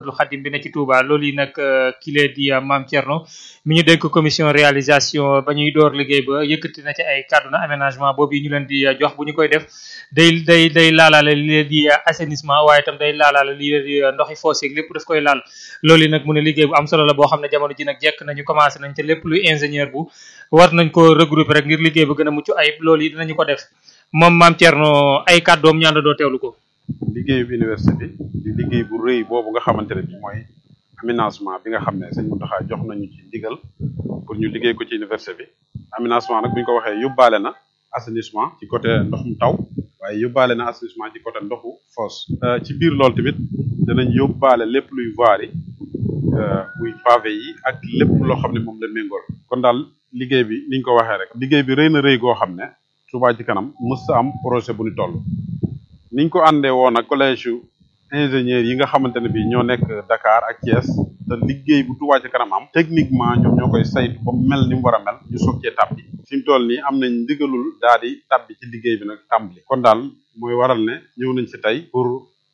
Ahmadul Khadim bi ne ci Touba loolu yi nag kile di Mame Thierno mi ñu dénk commission réalisation ba ñuy door liggéey ba yëkkati na ci ay kàddu na aménagement boobu yi ñu leen di jox bu ñu koy def day day day laalaale li leen di assainissement waaye itam day laalaale li leen di ndoxi foos yeeg lépp daf koy laal loolu yi nag mu ne liggéey bu am solo la boo xam ne jamono ji nag jekk nañu commencé nañ te lépp luy ingénieur bu war nañ ko regrouper rek ngir liggéey ba gën a mucc ayib loolu yi dinañu ko def moom Mame Thierno ay kàddoom ñaan doo teewlu ko liggéeyu université bi di liggéey bu rëy boobu nga xamante ne bi mooy aménagement bi nga xam ne sëñ Mountakha jox nañu ci ndigal pour ñu liggéey ko ci université bi aménagement nag bu ñu ko waxee yóbbaale na assainissement ci côté ndoxum taw waaye yóbbaale na assainissement ci côté ndoxu fosse ci biir loolu tamit danañ yóbbaale lépp luy voirie muy pavé yi ak lépp loo xam ne moom la méngool kon daal liggéey bi niñ ko waxee rek liggéey bi rëy na rëy goo xam ne Touba ci kanam mës sa am projet bu ñu toll niñ ko àndee woon ak collège ingénieur yi nga xamante ne bi ñoo nekk Dakar ak Thiès te liggéey bu Touba ci kanam am techniquement ñoom ñoo koy saytu ba mel ni mu war a mel ñu soog cee tàbbi fi mu toll nii am nañ ndigalul daal di tàbbi ci liggéey bi nag tàmbali kon daal mooy waral ne ñëw nañ ci tey pour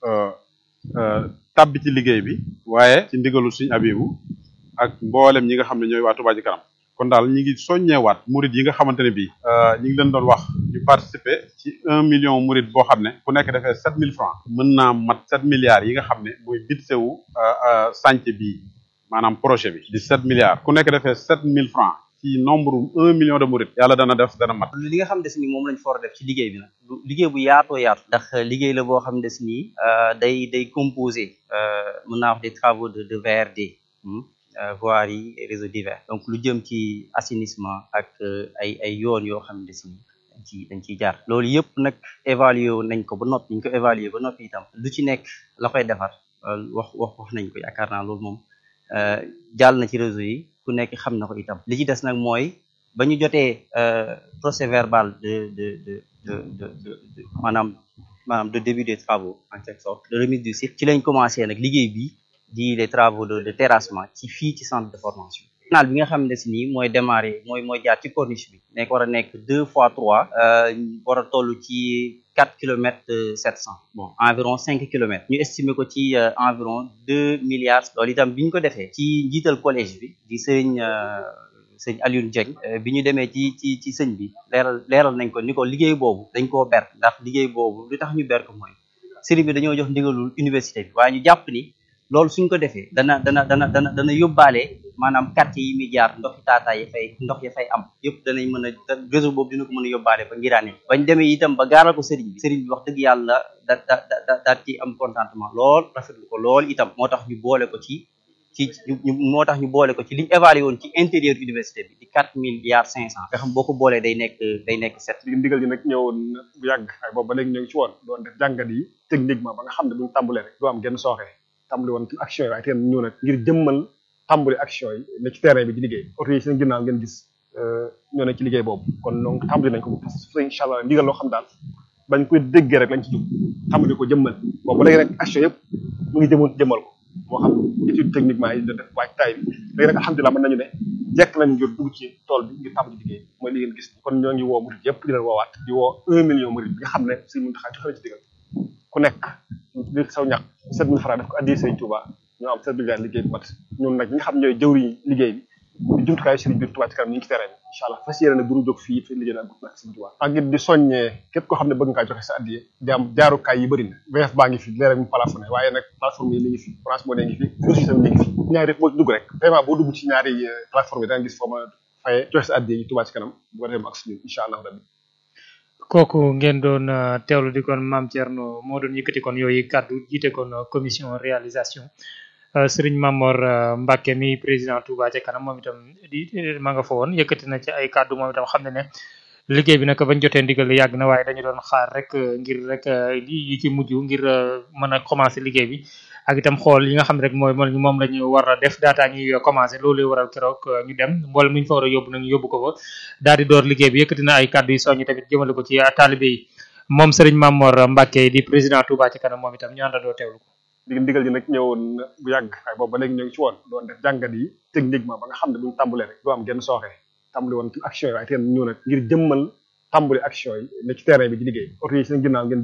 tàbbi ci liggéey bi waaye ci ndigalul suñu abibu ak mboolem ñi nga xam ne ñooy waa Touba ci kanam kon daal ñi ngi soññeewaat murid yi nga xamante ne bii ñi ngi leen doon wax ñu participer ci un million murid boo xam ne ku nekk defee sept mille francs mën naa mat sept milliards yi nga xam ne mooy budget wu chantier bii maanaam projet bi di sept milliards ku nekk defee sept mille francs ci nombre un million de murid yàlla dana def dana mat li nga xam ne si ni moom lañ for def ci liggéey bi nag liggéey bu yaatoo yaatu ndax liggéey la boo xam ne si nii day day composé mën naa wax des travaux de de VRD voirie et réseaux divers donc lu jëm ci assainissement ak ay ay yoon yoo xam ne si dañ ci dañ ciy jaar loolu yëpp nag évaluer nañ ko ba noppi ñu ko évaluer ba noppi itam lu ci nekk la koy defar wax wax wax nañ ko yaakaar naa loolu moom jàll na ci réseau yi ku nekk xam na ko itam li ci des nag mooy ba ñu jotee procès verbal de de de de de de maanaam maanaam de début des travaux en quelque sorte de remise du site ci lañ commencé nag liggéey bi di les travaux de de terrassement ci fii ci centre de formation canal bi nga xam ne si nii mooy démarrer mooy mooy jaar ci corniche bi nekk war a nekk deux fois trois war a toll ci quatre kilomètres sept cent bon environ cinq kilomètres ñu estimer ko ci environ deux milliards loolu itam bi ñu ko defee ci njiital collège bi di sëñ sëñ Alioune Dieng bi ñu demee ci ci ci sëñ bi leeral leeral nañ ko ni ko liggéey boobu dañ koo ber ndax liggéey boobu li tax ñu ber ko mooy sëriñ bi dañoo jox ndigalul université bi waaye ñu jàpp ni loolu suñ ko defee dana dana dana dana dana yóbbaale maanaam quartier yi muy jaar ndox yi taataa yi fay ndox ya fay am yëpp danañ mën a réseau boobu dina ko mën a yóbbaale ba ngiraane bañ demee itam ba gaaral ko sëriñ bi sëriñ bi wax dëgg yàlla da da da daal ci am contentement lool rafetlu ko lool itam moo tax ñu boole ko ci ci moo tax ñu boole ko ci liñ évalué woon ci intérieur université bi di quatre milliards cinq cent nga xam boo ko boolee day nekk day nekk sept ndigal gi nag ñëwoon bu yàgg ay boobu ba léegi ñoo ngi ci woon doon def jàngat yi techniquement ba nga xam ne buñu tàmbalee rek du am genn sooxee tàmbali woon action yi waaye teen ñëw nag ngir jëmmal tàmbali action yi ne ci terrain bi di liggéey oto yi seen ginnaaw ngeen gis ñoo ne ci liggéey boobu kon donc tàmbali nañ ko parce que incha allah ndigal loo xam daal bañ koy déggee rek lañ ci jóg tàmbali ko jëmmal boobu ba léegi nag action yëpp mu ngi jëmoon jëmmal ko moo xam étude techniquement yi da def waaj taay bi léegi nag alhamdulilah mën nañu ne jekk nañ ngir dugg ci tool bi ngir tàmbali liggéey mooy li ngeen gis kon ñoo ngi woo murid yëpp di leen woowaat di woo un million murid bi nga xam ne suñ mun taxaa joxe na ci digal ku nekk li saw ñàkk sept mille francs def ko addi Sëriñ Touba ñoo am sept mille liggéey bi mat ñun nag ñi nga xam ñooy jëwriñ liggéey bi di jumtukaayu sëriñ biir Touba ci kanam ñu ngi ci terrain bi incha allah fas yéene nag duñu jóg fii fi liggéey nag ak Sëriñ Touba ak it di soññee képp koo xam ne bëgg ngaa joxe sa addiye di am jaarukaay yi bëri na VF baa ngi fi leeral mu plafonné waaye nag plateforme yi mi ngi fi France moo ne ngi fi ressource mi ngi fi ñaari def boo ci dugg rek vraiment boo dugg ci ñaari plateforme yi da nga gis foo ma faye joxe sa addiye yi Touba ci kanam bu ko defee mu ak suñu incha allah rabbi kooku ngeen doon teewlu di kon Mame Thierno moo doon yëkkati kon yooyu kàddu jiite kon commission réalisation Serigne Mamor Mbacke mi président Touba ca kanam moom itam di ma nga fa woon yëkkati na ci ay kàddu moom itam xam ne ne liggéey bi nag bañ jotee ndigal yàgg na waaye dañu doon xaar rek ngir rek lii yi ci mujj ngir mën a commencé liggéey bi ak itam xool yi nga xam ne rek mooy moom la ñu war a def daataa ñuy commencé loolu waral keroog ñu dem mboolem mi ñu fa war a yóbbu nag ñu yóbbu ko fa daal di door liggéey bi yëkkati na ay kàddu yu soññi tamit jëmale ko ci taalibe yi moom Serigne Mamor Mbacke di président Touba ci kanam moom itam ñu àndandoo teewlu ko. dig ndigal ji nag ñëwoon bu yàgg waaye boobu ba léegi ñoo ngi ci woon doon def jàngat yi techniquement ba nga xam ne buñu tàmbalee rek du am genn sooxee tàmbali woon action yi waaye teen ñëw nag ngir jëmmal tàmbali action yi ne ci terrain bi di liggéey oto yi seen ginnaaw ngeen gis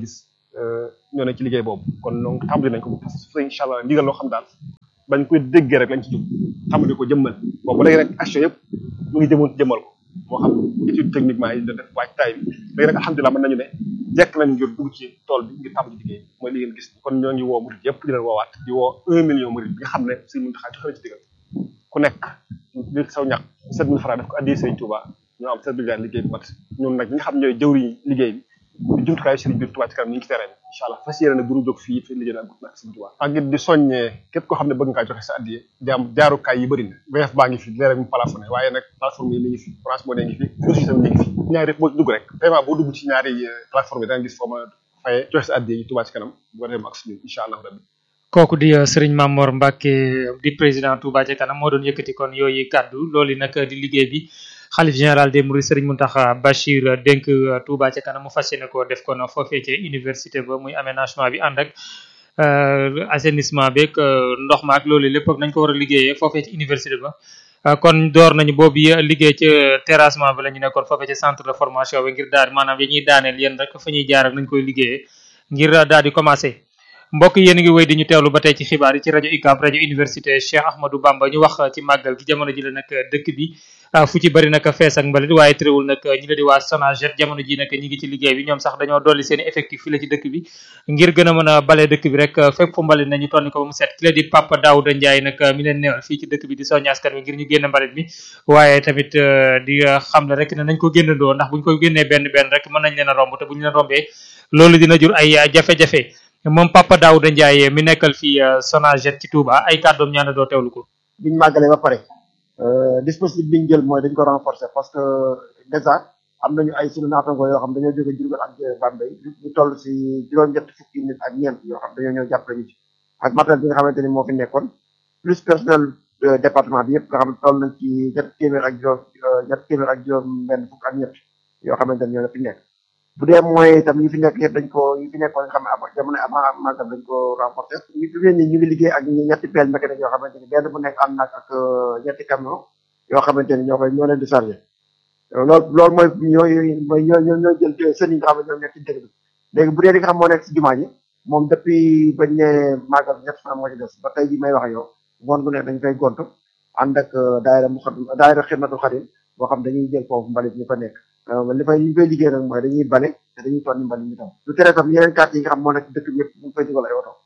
ñoo ne ci liggéey boobu kon donc tàmbali nañ ko parce que incha allah ndigal loo xam daal bañ koy déggee rek lañ ci jóg tàmbali ko jëmmal boobu léegi rek action yëpp mu ngi jëmoon jëmmal ko moo xam étude techniquement yi da def waaj taay bi léegi nag alhamdulilah mën nañu ne jekk nañ ngir dugg ci tool bi ngir tàmbali liggéey mooy li ngeen gis kon ñoo ngi woo murid yëpp di leen woowaat di woo un million murid bi nga xam ne Sëriñ Muntaxa joxe na ci digal ku nekk biir saw ñàkk sept mille francs def ko addi Sëriñ Touba ñoo am certificat liggéey bu mat ñun nag ñi nga xam ñooy jëwriñ liggéey bi di jumtukaayu sëriñ biir Touba ci kanam ñu ngi ci terrain bi incha allah fas yéene ne bu ñu jóg fii fi liggéey ak nag sëriñ Touba ak it di soññee képp koo xam ne bëgg ngaa joxe sa addiye jaam jaarukaay yi bëri na VF baa ngi fi leer mu plafonné waaye nag plateforme yi mi ngi fi France moo ne ngi fi aussi tam mi ngi fi ñaari boo ci dugg rek vraiment boo dugg ci ñaari plateforme yi da nga gis foo ma fayee joxe sa addiye yi Touba ci kanam bu ko defee ak suñu incha allah rabbi kooku di Serigne Mamor Mbacke di président Touba ca kanam moo doon yëkkati kon yooyu kàddu loolu nag di liggéey bi xalif général des Mourides Serigne Mountakha Bachir dénk Touba ca kanam mu fas yéene ko def kon foofee ca université ba muy aménagement bi ànd ak assainissement beeg ndox ma ak loolu lépp ak nañ ko war a liggéeyee foofee ci université ba. kon door nañu boobu liggéey ca terrassement bi la ñu nekkoon foofee ca centre de formation bi ngir daal maanaam yi ñuy daaneel yéen rek fa ñuy jaar ak nañ koy liggéeyee ngir daal di commencé. mbokk yéen a ngi wéy di ñu teewlu ba tey ci xibaar yi ci rajo UCAB rajo université Cheikh Ahmadou Bamba ñu wax ci màggal gi jamono ji la nag dëkk bi fu ci bëri nag fees ak mbalit waaye tréwul nag ñi la di waa Sonaget jamono ji nag ñi ngi ci liggéey bi ñoom sax dañoo dolli seen effectif fi la ci dëkk bi ngir gën a mën a bale dëkk bi rek fépp fu mbalit nañu tonni ko ba mu set ki la di Papa Daouda Ndiaye nag mi leen neewal fii ci dëkk bi di soññ askan wi ngir ñu génn mbalit mi waaye tamit di xam ne rek ne nañ ko génnandoo ndax buñ ko génnee benn benn rek mën nañ leen a romb te buñ leen rombee loolu dina jur ay jafe-jafe moom Papa Daouda Ndiaye mi nekkal fii Sonaget ci Touba ay kàddoom ñaan doo teewlu ko. biñ màggalee ba pare dispositif biñ jël mooy dañ ko renforcer parce que déjà am nañu ay sunu naatango yoo xam dañoo jóge Diourbel ak Bambey ñu toll si juróom-ñett fukki nit ak ñeent yoo xam dañoo ñëw jàppale ñu ci ak matériel bi nga xamante ni moo fi nekkoon plus personnel département bi yëpp nga xam ne toll nañ ci ñett téeméer ak juróom ñett téeméer ak juróom benn fukk ak ñett yoo xamante ni ñoo la fi nekk bu dee mooy itam yi fi nekk yëpp dañ ko yi fi nekkoon nga xam ne avant jamono avant màggal dañ ko renforcer ñu fi ne nii ñu ngi liggéey ak ñetti pelle mécanique yoo xamante ni benn bu nekk am na ak ñetti camion yoo xamante ni ñoo koy ñoo leen di chargé loolu loolu mooy ñooy mooy ñoo ñoo ñoo jël sën yi nga xam ne ñoo nekk ci dëkk bi léegi bu dee li nga xam moo nekk si jumaa ji moom depuis bañ ne màggal ñett fan moo ci des ba tey ji may wax yow ngoon gu nekk dañ koy gontu ànd ak daayira mu xam daayira xidmatul xadim boo xam dañuy jël foofu mbalit ñu fa nekk li fay li ñu koy liggéey nag mooy dañuy bale te dañuy tonni mbalit ñu tam lu tere tam yeneen quartier yi nga xam moo nekk dëkk bi yëpp ñu ngi fay dugal ay oto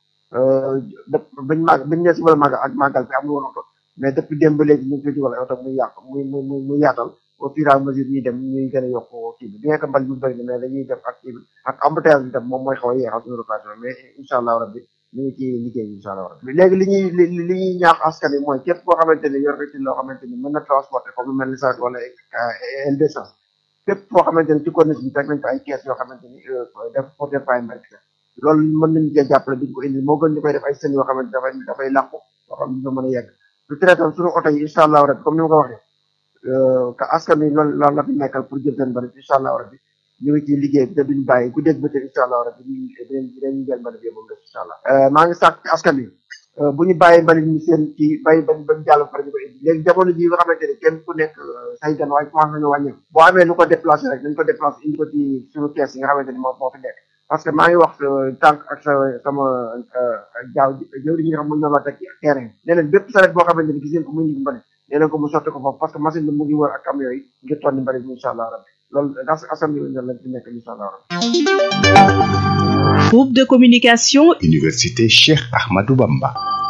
bañ màgg bañ ne si wala màgg ak màggal bi amul woon oto mais depuis démb ba léegi ñu ngi fay dugal ay oto muy yàq muy muy muy yaatal au fur et à mesure ñuy dem ñuy gën a yokk kii bi bien que mbalit ñu bëri na mais dañuy def ak kii bi ak embouteillage bi tam moom mooy xaw a yeexal suñu rotation mais incha allah rabbi ñu ngi ci liggéey bi incha allah rabbi léegi li ñuy li li ñuy ñaax askan wi mooy képp koo xamante ni yor nga ci loo xamante ni mën na transporter comme lu mel ni sac wala L200 fépp foo xamante ni ci corniche bi teg nañ fa ay kees yoo xamante ni def pour def ay mbalit loolu mën nañu cee jàppale duñ ko indi moo gën ñu koy def ay sën yoo xamante dafay dafay làqu yoo xam ne ñu mën a yegg lu tere tam suñu oto yi incha allah rabbi comme ni ma ko waxee que askan wi loolu loolu la fi nekkal pour jël seen mbalit incha allah rabbi ñu ngi ci liggéey bi te duñ bàyyi ku dégg bëccëg incha allah rabbi ñu dinañ dinañ jël mbalit bi moom def incha allah maa ngi sàkk askan wi bu ñu bàyyi mbalit ñu seen ci bàyyi bañ bañ jàll pare ñu ko indi léegi jamono ji nga xamante ni kenn ku nekk say gan waaye commencé nañu wàññeeku boo amee lu ko déplacé rek nañ ko déplacé indi ko ci suñu kees yi nga xamante ni moo moo fi nekk parce que maa ngi wax tànk ak sa sama jaaw jëw yi nga xam mu ñoom la teg ci terrain nee leen bépp saret boo xamante ni gis ngeen ko muy indi mbalit nee leen ko mu sotti ko foofu parce que machine bi mu ngi wër ak camion yi ngir tonni mbalit mi incha allah rabbi loolu as askan wi lañ ci nekk incha allah rabbi groupe de communication Université Cheikh Ahmadou Bamba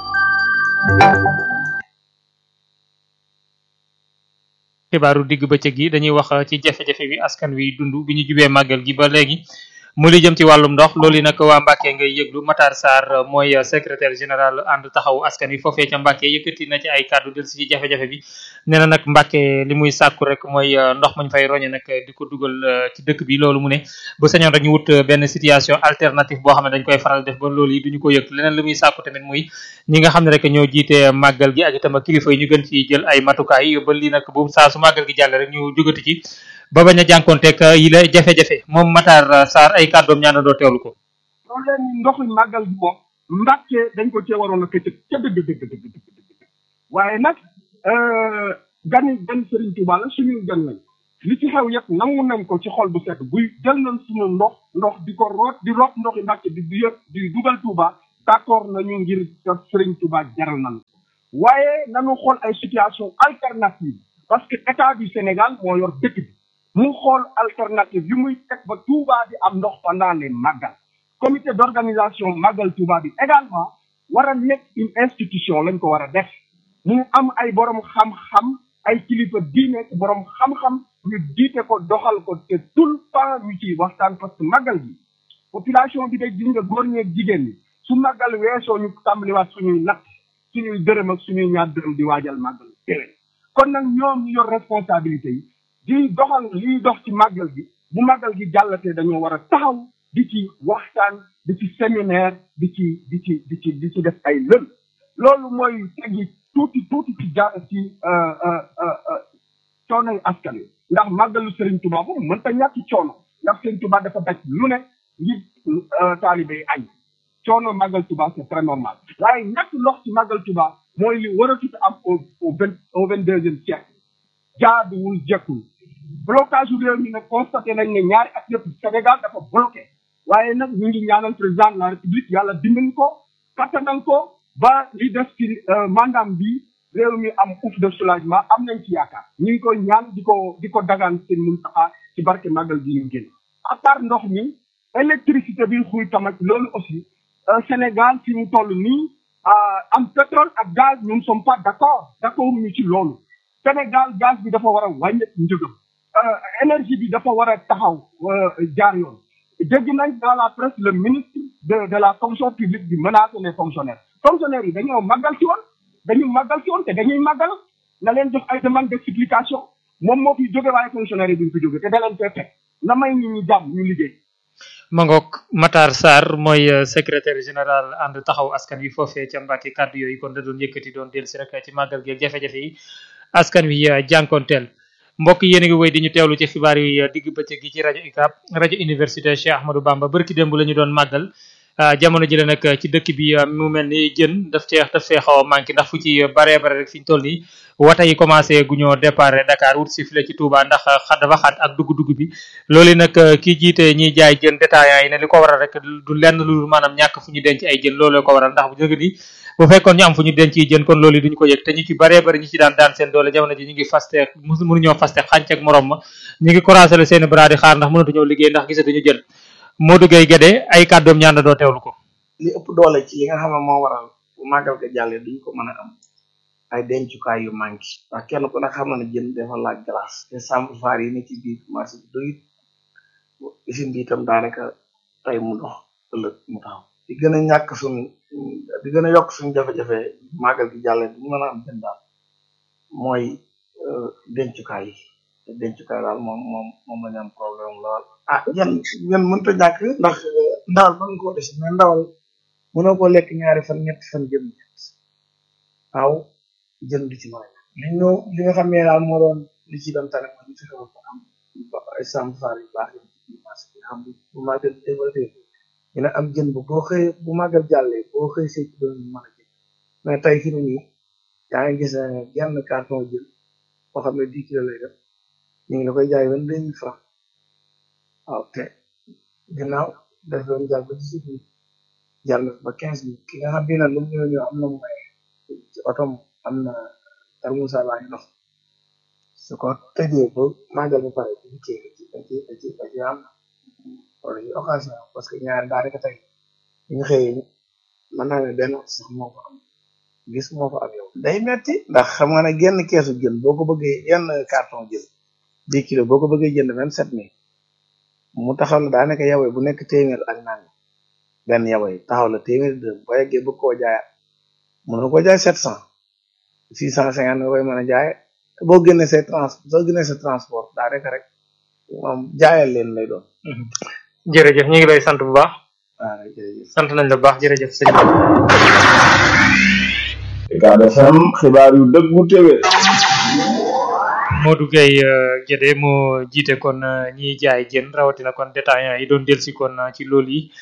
xibaaru digg bëccëg gi dañuy wax ci jafe-jafe bi askan wi dund bi ñu jubee màggal gi ba léegi mu li jëm ci wàllum ndox loolu nag waa Mbacke ngay yëglu Matar Sarr mooy secrétaire général ànd taxawu askan wi foofee ca Mbacke yëkkati na ci ay kàddu del si ci jafe-jafe bi nee na nag Mbacke li muy sàkku rek mooy ndox mañ fay roñe nag di ko dugal ci dëkk bi loolu mu ne bu sañoon rek ñu wut benn situation alternative boo xam ne dañ koy faral def ba loolu yi duñu ko yëg leneen li muy sàkku tamit muy ñi nga xam ne rek ñoo jiite màggal gi ak itam kilifa yi ñu gën ci jël ay matukaay ba lii nag bu saa su màggal gi jàll rek ñu jógati ci ba bañ a jànkonteeg yi la jafe-jafe moom Matar Sarr ay kàddoom ñaan doo teewlu ko. loolu leen ndoxu màggal bi moom Mbàkke dañ ko cee waroon a këccëg ca dëgg dëgg dëgg dëgg dëgg waaye nag gani gan Serigne Touba la suñuy gan lañ li ci xew yëpp nangu nañ ko ci xol bu set buy jël nañ suñu ndox ndox di ko root di root ndoxi Mbàkke di di yëpp di dugal Touba d'accord nañu ngir Sëriñ Touba jaral nañu waaye nañu xool ay situation alternative parce que état du Sénégal moo yor dëkk bi mu xool alternative yu muy teg ba Touba di am ndox pendant les màggal comité d'organisation màggal Touba bi également war a nekk une institution lañ ko war a def mu am ay borom xam-xam ay kilifa diine borom xam-xam ñu jiite ko doxal ko te tout le temps ñu ciy waxtaan parce que màggal gi population bi de gis nga góor ñeeg jigéen ñi su màggal weesoo ñu tàmbaliwaat suñuy natt suñuy dërëm ak suñuy ñaar dërëm di waajal màggal déwén kon nag ñoom ñu yor responsabilité yi di doxal liy dox ci màggal gi bu màggal gi jàllatee dañoo war a taxaw di ci waxtaan di ci séminaire di ci di ci di ci di ci def ay lël loolu mooy tegi tuuti tuuti ci ja ci coonoy askan wi ndax màggalu Serigne Touba boobu mënta ñàkk coono ndax Serigne Touba dafa daj lu ne ngir taalibe yi añ coono màggal Touba c'est très normal waaye ñàkk ndox ci màggal Touba mooy li war a tuuti am au au vingt au vingt deuxième siècle jaaduwul jekkul blocage yu réew mi nag constaté nañ ne ñaari at yëpp Sénégal dafa bloqué waaye nag ñu ngi ñaanal président de la république yàlla dimbali ko kattanal ko ba li def ci mandaam bi réew mi am ouf de soulagement am nañ ci yaakaar ñu ngi koy ñaan di ko di ko dagaan seen Muntaxa ci barke màggal gi ñu génn à part ndox mi électricité bi xuy tamit loolu aussi Sénégal fi mu toll nii am pétrole ak gaz nous ne sommes pas d'accord d'accord ñu ci loolu Sénégal gaz bi dafa war a wàññeeku njëgam énergie bi dafa war a taxaw jaar yoon dégg nañ dans la presse le ministre de de la fonction publique bi menacer les fonctionnaires fonctionnaires yi dañoo màggal ci woon dañu màggal ci woon te dañuy màggal na leen jox ay demande d'explication moom moo fi jóge waaye fonctionnaire yi duñ fi jóge te da leen fee teg na may nit ñi jàmm ñu liggéey Mangok Matar Sarr mooy secrétaire général ànd taxaw askan wi foofee ca Mbàkke kàddu yooyu kon da doon yëkkati doon dellu si rek ci màggal gi ak jafe-jafe yi askan wi jànkonteel mbokk yéen a ngi wéy di ñu teewlu ci xibaar yi digg bëccëg gi ci rajo UCAB rajo université Cheikh Ahmadou Bamba barki démb la ñu doon màggal jamono ji la nag ci dëkk bi mu mel ni jën daf cee daf fee xaw a manqué ndax fu ci baree bare rek fi ñu toll nii wata yi commencé gu ñoo départ Dakar wut si file ci Touba ndax xa dafa xat ak dugg-dugg bi loolu nag kii jiite ñiy jaay jën détaillant yi ne li ko waral rek du lenn lu maanaam ñàkk fu ñu denc ay jën loolu ko waral ndax bu jóge ni bu fekkoon ñu am fu ñu denc yi jën kon loolu duñu ko yëg te ñu ci baree bari ñu ci daan daan seen doole jamono ji ñu ngi faste mënuñoo faste xànc ak morom ma ñu ngi croiser le seen bras di xaar ndax mënatuñoo liggéey ndax gisatuñu jën Modou Gueye Guédé ay kàddoom ñaan na doo teewlu ko li ëpp doole ci li nga xam ne moo waral bu màggal ga jàllee duñ ko mën a am ay dencukaay yu manqué ndax kenn ku ne xam na ne jën dafa laaj glace te chambre faar yi ne ci biir marché bi doyut usine bi itam daanaka tey mu dox ëllëg mu taxaw di gën a ñàkk suñ di gën a yokk suñ jafe-jafe màggal gi jàllee duñ mën a am jën daal mooy dencukaay yi te dencukaay daal moom moom moom lañu am problème lool ah yan yan mënta ñàkk ndax ndawal mën nga koo def mais ndawal mënoo ko lekk ñaari fan ñetti fan jëm ñett waaw jën du ci mën a li ñu li nga xam ne daal moo doon li ci doon tane mooy ñu fexe ko am ay chambre faar yu baax yi marché bi xam bu màggal développé dina am jën bu boo xëy bu màggal jàllee boo xëy see ci doon mën a jën mais tey fi mu nii yaa ngi gis ne genn carton jën boo xam ne dix kilo lay def ñu ngi la koy jaay vingt deux mille francs waaw te ginnaaw daf doon jàll ba ci suuf bi jàll ba quinze mille ki nga xam bi nag lu mu ñëw ñëw am na may ci otom am na tarmusa baa ngi dox su ko tëjee ba màggal ba pare ci ci ci ci ci ci am wala ci occasion parce que ñaari daa rek tey ñu xëyee mën naa ne benn sax moo ko am gis moo ko am yow day metti ndax xam nga ne genn keesu jën boo ko bëggee yenn carton jën dix kilo boo ko bëggee jënd vingt sept mille mu taxaw la daanaka yawee bu nekk téeméer ak naan benn yawee taxaw la téeméer dërëm boo yeggee bëgg koo jaayaat mën nga koo jaay sept cent six cent cinquante nga koy mën a jaaye boo génnee say trans soo génnee sa transport daanaka rek moom jaayal leen lay doon jërëjëf ñu ngi lay sant bu baax waaw jërëjëf sant nañ la bu baax jërëjëf sëñ Ucab FM xibaar yu dëggu téwé Modou Gueye Guédé moo jiite kon ñiy jaay jën rawatina kon détaillant yi doon delsi kon ci loolu yi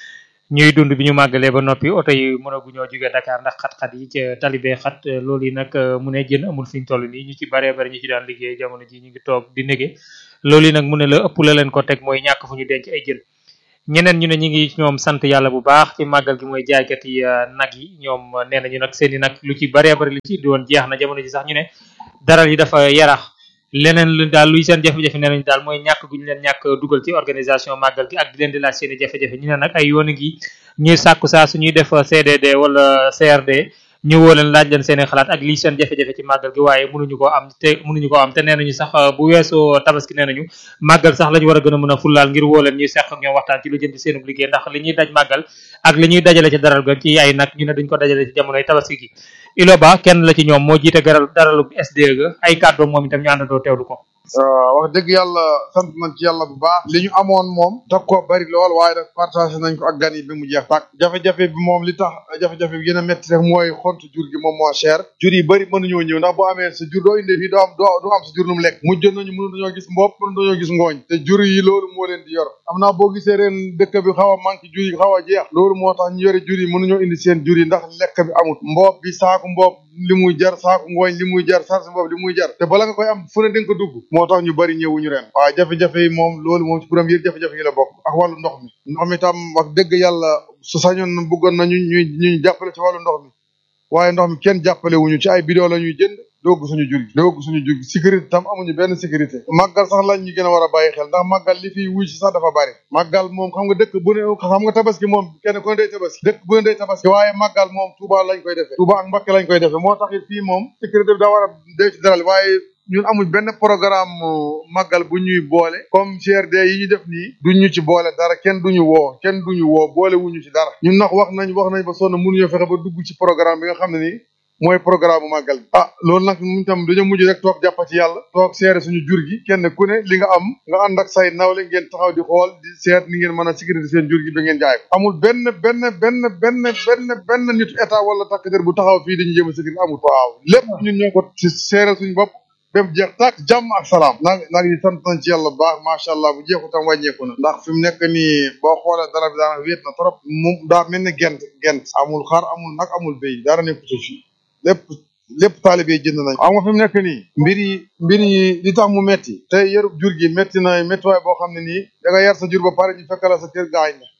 ñuy dund bi ñu màggalee ba noppi oto yi mënaguñoo jóge Dakar ndax xat-xat yi ca talibé xat loolu yi nag mu ne jën amul fi ñu toll nii ñu ci baree bari ñu ci daan liggéey jamono ji ñu ngi toog di nege loolu yi nag mu ne la ëpp la leen ko teg mooy ñàkk fu ñu denc ay jën ñeneen ñu ne ñu ngi ñoom sant yàlla bu baax ci màggal gi mooy jaaykat yi nag yi ñoom nee nañu nag seen i nag lu ci baree bari lu ci indi woon jeex na jamono ji sax ñu ne daral yi dafa yarax leneen lu daal luy seen jafe-jafe nee nañu daal mooy ñàkk gu ñu leen ñàkk dugal ci organisation màggal gi ak di leen di laaj seen i jafe-jafe ñu ne nag ay yoon gi ñuy sàkku saa suñuy def CDD wala CRD ñu woo leen laaj leen seen i xalaat ak lii seen jafe-jafe ci màggal gi waaye mënuñu ko am te mënuñu ko am te nee nañu sax bu weesoo tabaski nee nañu màggal sax la ñu war a gën a mën a fullaal ngir woo leen ñuy seq ak ñoom waxtaan ci lu jëm ci seenub liggéey ndax li ñuy daj màggal ak li ñuy dajale ci daral ga ci ay nag ñu ne duñ ko dajale ci jamonoy tabaski gi ilo ba kenn la ci ñoom moo jiite garal daralu SDE ga ay kàddoom moom itam ñu àndandoo teewlu ko wax dëgg yàlla sant nañ ci yàlla bu baax li ñu amoon moom tax ko bari lool waaye nag partagé nañ ko ak gan yi bi mu jeex tàkk jafe-jafe bi moom li tax jafe-jafe bi gën a métti rek mooy xont jur gi moom moo cher jur yi bëri mënuñoo ñëw ndax boo amee sa jur doo indee fii doo am doo doo am sa jur lu mu lekk mujj nañu mënu dañoo gis mbopp mënu dañoo gis ngooñ te jur yi loolu moo leen di yor am naa boo gisee ren dëkk bi xaw a manqué jur yi xaw a jeex loolu moo tax ñu yore jur yi mënuñoo indi seen jur yi ndax lekk bi amut mbopp bi saaku mbopp li muy jar saaku ngooñ li muy jar sarsi mbopp li muy jar te bala nga koy am fu ne dinga ko dugg moo tax ñu bëri ñëwuñu ren waaw jafe-jafe yi moom loolu moom ci premier jafe-jafe yi la bokk ak wàllu ndox mi ndox mi tam wax dëgg yàlla su sañoon bëggoon nañu ñuy ñuy jàppale ci wàllu ndox mi waaye ndox mi kenn jàppale wuñu ci ay bidon la ñuy jënd doogu suñu jur gi doogu suñu jur gi sécurité tam amuñu benn sécurité màggal sax lañ ñu gën a war a bàyyi xel ndax màggal li fiy wuy si sax dafa bari màggal moom xam nga dëkk bu ne xam nga tabaski moom kenn ku ne day tabaski dëkk bu ne day tabaski waaye màggal moom Touba lañ koy defee Touba ak Mbacké lañ koy defee moo tax it fii moom sécurité bi daa war a dee ci daral waaye ñun amuñ benn programme màggal bu ñuy boole comme CRD yi ñu def nii duñ ñu ci boole dara kenn duñu woo kenn duñu woo boole wuñu ci dara ñun nag wax nañ wax nañ ba sonn mënuñoo fexe ba dugg ci programme bi nga xam ne nii mooy programme màggal bi ah loolu nag mu tam dañoo mujj rek toog jàppa ci yàlla toog seere suñu jur gi kenn ku ne li nga am nga ànd ak say nawle ngeen taxaw di xool di seet ni ngeen mën a sécurité seen jur gi ba ngeen jaay ko amul benn benn benn benn benn benn nitu état wala takk der bu taxaw fii dañu jéem a sécurité amul waaw lépp ñun ñoo ko ci seere suñu bopp ba mu jeex tàkk jàmm ak salaam nag nag ñu sant nañ ci yàlla bu baax macha allah bu jeexu tam wàññeeku na ndax fi mu nekk nii boo xoolee dara bi daanaka wéet na trop mu daa mel ne gent gent amul xar amul nag amul béy dara nekku ci fii lépp lépp taalibe jënd nañ xam nga fi mu nekk nii mbir yi mbir yi li tax mu metti te yarub jur gi metti na méttiwaay boo xam ne nii da nga yar sa jur ba pare ñu fekk la sa kër gaañ na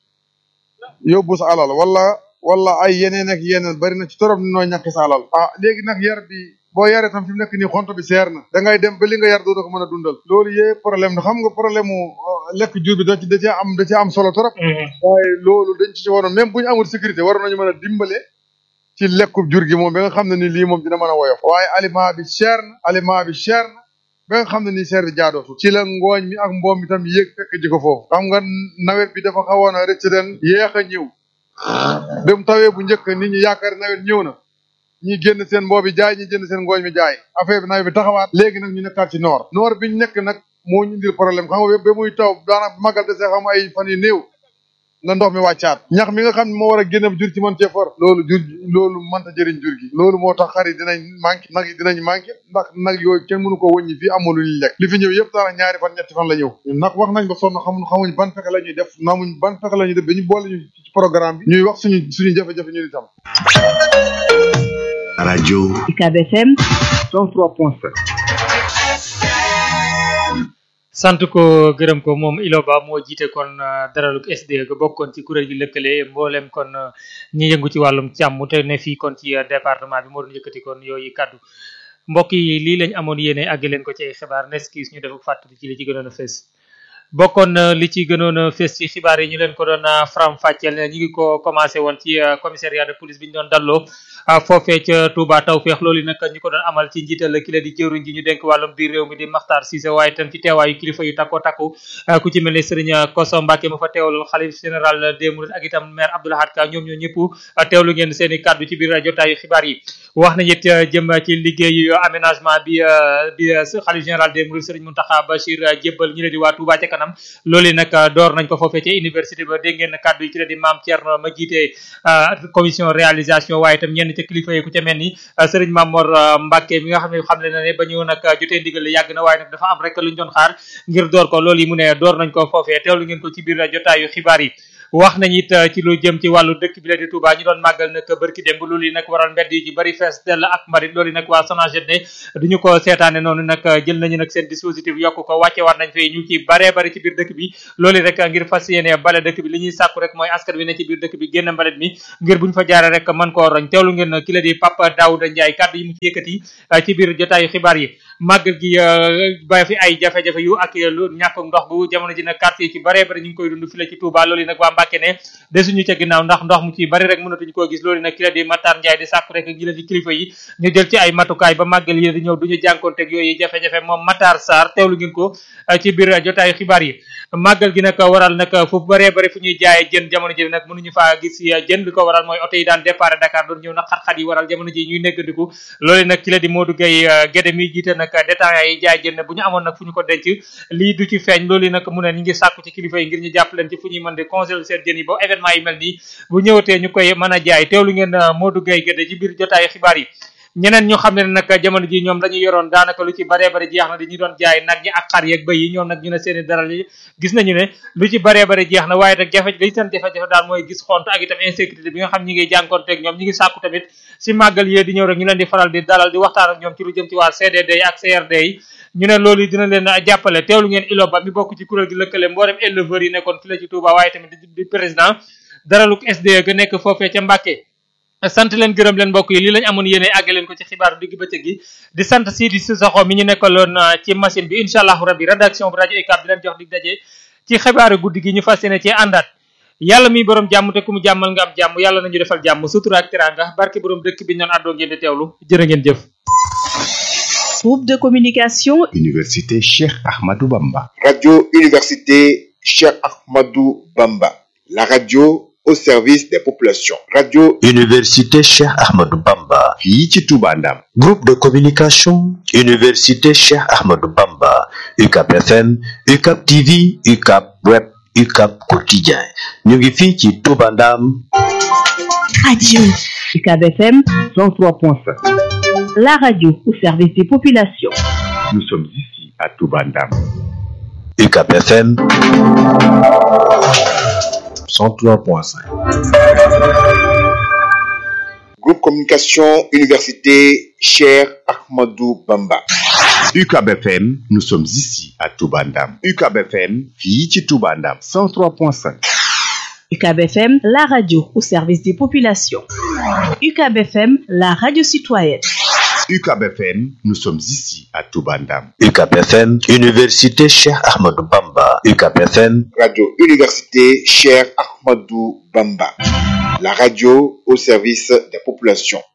yóbbu sa alal wala wala ay yeneen ak yeneen bari na ci torop ni noo ñàkk sa alal ah léegi nag yar bi boo yaree tam fi mu nekk nii xonto bi seer na da ngay dem ba li nga yar doo ko mën a dundal loolu yee problème na xam nga problème mu lekk jur bi da ci da cee am da cee am solo trop waaye loolu dañ ci waroon même bu ñu amul sécurité waroon nañu mën a dimbale ci lekkub jur gi moom ba nga xam ne ni lii moom dina mën a woyof waaye aliment bi cher na aliment bi cher na ba nga xam ne nii cher bi jaadootul ci la ngooñ mi ak mboom mi tam yéeg fekk ji ko foofu xam nga nawet bi dafa xawoon a rëcc ren yéex a ñëw dem tawee bu njëkk nit ñi yaakaar nawet ñëw na ñi génn seen mboobi jaay ñi jënd seen ngooñ mi jaay affaire bi nawet bi taxawaat léegi nag ñu nekkaat ci noor noor biñ nekk nag moo ñu indil problème xam nga ba muy taw daanaka magal de see xam ay fan yu néew la ndox mi wàccaat ñax mi nga xam ne moo war a génn jur ci mën cee for loolu jur loolu mënta jëriñ jur gi loolu moo tax xar yi dinañ manqué nag yi dinañ manqué ndax nag yooyu kenn mënu ko wëññi fii amul lu ñu lekk li fi ñëw yëpp daanaka ñaari fan ñetti fan la ñëw nag wax nañ ba sonn xamuñ xamuñ ban fexe la ñuy def namuñ ban fexe la ñuy def ba ñu boole ñu ci programme bi ñuy wax suñu suñu jafe-jafe ñu itam rajo UCAB FM 103.7 sant ko gërëm ko moom Iloba moo jiite kon daraluk SDE ga bokkoon ci kuréel gi lëkkale mboolem kon ñi yëngu ci wàllum càmm te ne fii kon ci département bi moo doon yëkkati kon yooyu kaddu mbokk yi lii lañ amoon yéene àgg leen ko ci ay xibaar neskis ñu def fàttali ci li ci gënoon a fees bokkoon li ci gënoon a fees ci xibaar yi ñu leen ko doon faram fàcceel ñu ngi ko commencé woon ci commissariat de police bi ñu doon dalloo foofee ca Touba Tawfeex loolu nag ñu ko doon amal ci njiital ki la di jëwriñ ji ñu dénk wàllum biir réew mi di Makhtar Cissé waaye itam ci teewaayu kilifa yu takko takku ku ci mel ne Serigne Koso Mbacke ma fa teewal xalif général des Mourides ak itam maire Abdoul Ahad Ka ñoom ñoo ñëpp teewlu ngeen seen i kàddu ci biir jotaayu xibaar yi wax nañu it jëm ci liggéeyu aménagement bi bi xalif général des Mourides Serigne Mountakha Bachir jébbal ñi la di waa Touba ca kanam loolu nag door nañ ko foofee ca université ba dégg ngeen kàddu yi ci la di maam Thierno ma jiite commission réalisation waaye itam ñenn ca kilifa yi ku ca mel ni Serigne Mamor Mbacke mi nga xam ne xam le na ne ba ñu nag jotee ndigal yàgg na waaye nag dafa am rek luñ doon xaar ngir door ko loolu yi mu ne door nañ ko foofee teewlu ngeen ko ci biir jotaayu xibaar yi wax nañ it ci lu jëm ci wàllu dëkk bi la di Touba ñu doon màggal nag bërki démb loolu yi nag waral mbedd yi ci bari fees dell ak mbarit loolu yi nag waa SONAGED ne duñu ko seetaane noonu nag jël nañu nag seen dispositif yokk ko wàcce war nañ fi ñu ci baree bari ci biir dëkk bi loolu rek ngir fas yéene bale dëkk bi li ñuy sàkku rek mooy askan wi ne ci biir dëkk bi génn mbalit mi ngir buñ fa jaare rek mën koo roñ teewlu ngeen ki la di Papa Daouda Ndiaye kàddu yi mu ci yëkkati ci biir jotaayu xibaar yi màggal gi ba fi ay jafe-jafe yu ak lu ñàkk ndox bu jamono ji nag quartier yi ci baree bari ñu ngi koy dund fi la ci Touba loolu yi nag waa Mbàkke ne desuñu ca ginnaaw ndax ndox mu ci bari rek mënatuñu koo gis loolu yi nag ki la di Matar Ndiaye di sàkku rek gi la di kilifa yi ñu jël ci ay matukaay ba màggal yi di ñëw duñu jànkonteeg yooyu jafe-jafe moom Matar Sarr teewlu ngeen ko ci biir jotaayu xibaar yi màggal gi nag waral nag fu baree bari fu ñuy jaayee jën jamono ji nag mënuñu faa gis jën li ko waral mooy oto yi daan départ Dakar doon ñëw nag xat-xat yi waral jamono ji ñuy neggandiku loolu nag ki la di Modou Gueye Guédé mi jiite nag détaillants yi jaay jën bu ñu amoon nag fu ñu ko denc lii du ci feeñ loolu nag mu ne ñu ngi sàkku ci kilifa yi ngir ñu jàpp leen ci fu ñuy mën di conserver seen jën yi ba événement yi mel nii bu ñëwatee ñu koy mën a jaay teewlu ngeen Modou Gueye Guédé ci biir jotaayu xibaar yi ñeneen ñu xam ne nag jamono ji ñoom lañu yoroon daanaka lu ci baree bari jeex na dañu doon jaay nag ñi ak xar yeeg bëy yi ñoom nag ñu ne seeni dara yi gis nañu ne lu ci baree bari jeex na waaye nag jafe li seen jafe-jafe daal mooy gis xont ak itam insécurité bi nga xam ñi ngi jànkoonteeg ñoom ñi ngi sàkku tamit si màggal yee di ñëw rek ñu leen di faral di dalal di waxtaan ak ñoom ci lu jëm ci waa CDD yi ak CRD yi ñu ne loolu dina leen jàppale teewlu ngeen ilo ba mi bokk ci kuréel gi lëkkale mboolem éleveurs yi nekkoon fi la ci Touba waaye tamit di président daraluk SDE ga nekk foofee ca Mbàkke sant leen gërëm leen mbokk yi lii lañ amoon yéene àgge leen ko ci xibaaru digg bëccëg gi di sant Sidi Sissoko mi ñu nekkaloon ci machine bi incha allahu rabbi rédaction bu rajo UCAB di leen jox dig daje ci xibaaru guddi gi ñu fas yéene ci àndaat yàlla mi borom jàmm te ku mu jàmmal nga am jàmm yàlla nañu defal jàmm sutura ak teraanga barke borom dëkk bi ñoon àddoo ngeen di teewlu jërë ngeen jëf Groupe de communication Université Cheikh Ahmadou Bamba. Radio Université Cheikh Ahmadou Bamba. La radio au service des populations. Radio Université Cheikh Ahmadou Bamba. fii ci Touba Ndam. Groupe de communication Université Cheikh Ahmadou Bamba. UCAP FM, UCAP TV, UCAP Web, UCAP Quotidien. ñu ngi fii ci Touba Ndam. Radio UCAB FM 103.5. La radio au service des populations. Nous sommes ici à Touba Ndam. UCAP FM 103.5. Groupe Communication Université Cher Ahmadou Bamba. UCAB FM, nous sommes ici à Touba Ndam. UCAB FM, fii ci Touba Ndam. 103.5. UCAB FM, la radio au service des populations. UCAB FM, la radio citoyenne. UCAB FM, nous sommes ici à Touba Ndam. UCAP FM, Université Cheikh Ahmadou Bamba. UCAP FM, Radio Université Cher Ahmadou Bamba. La radio au service des populations.